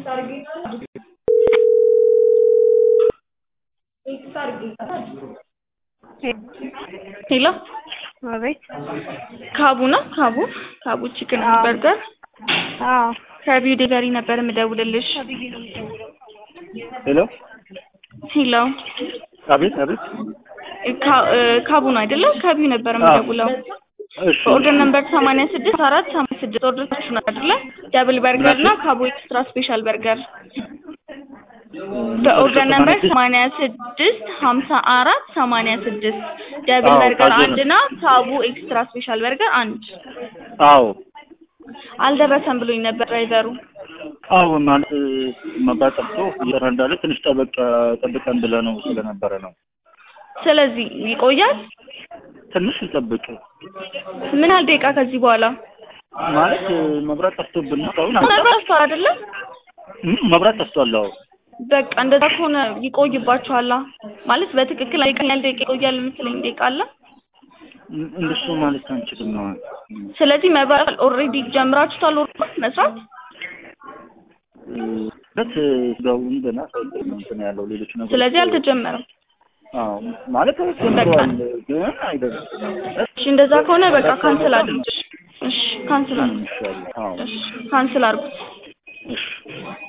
ሄሎ አቤት። ካቡ ነው ካቡ ካቡ ቺክን አዎ። በርገር አዎ ከቢዩ ዴሊቨሪ ነበር የምደውልልሽ። ሄሎ ሄሎ አቤት አቤት ካ- እ፣ ካቡ ነው አይደለም? ከቢዩ ነበር የምደውለው። እሺ በኦርደር ነምበር ሰማንያ ስድስት አራት ሰማንያ ስድስት ኦርደራችሁ ነው አይደለ? ደብል በርገር እና ካቡ ኤክስትራ ስፔሻል በርገር በኦርደር ነምበር ሰማንያ ስድስት ሀምሳ አራት ሰማንያ ስድስት ደብል አዎ፣ በርገር ካቡ አንድ እና ካቡ ኤክስትራ ስፔሻል በርገር አንድ አዎ አልደረሰም ብሎኝ ነበር ድራይቨሩ። አዎ ማለት መብራት ጠፍቶ እየሰራ እንዳለ ትንሽ ጠበቅ ጠብቀን ብለህ ነው ስለነበረ ነው ስለዚህ ይቆያል። ትንሽ ይጠብቅ ምን ያህል ደቂቃ ከዚህ በኋላ ማለት መብራት ጠፍቶብን ነው አሁን ነበር አስተዋል አይደለም? እም፣ መብራት ጠፍቷል አዎ በቃ እንደዛ ከሆነ ይቆይባችኋላ ማለት በትክክል ምን ያህል ደቂቃ ይቆያል የምትለኝ ደቂቃ አለ? እም፣ እንደሱ ማለት አንችልም ነው ስለዚህ መብራት ኦልሬዲ ጀምራችሁታል ኦርደር መስራት? በት ስጋውን ገና ሳይገኝ ነው እንትን ያለው ሌሎች ነገሮች ስለዚህ አልተጀመረም። አዎ ማለት ተጀምሯል ግን አይደለም እሺ እንደዛ ከሆነ በቃ ካንስል አድርጉት። እሺ ካንስል አድርጉት። ይሻላል አዎ እሺ ካንስል አድርጉት። እሺ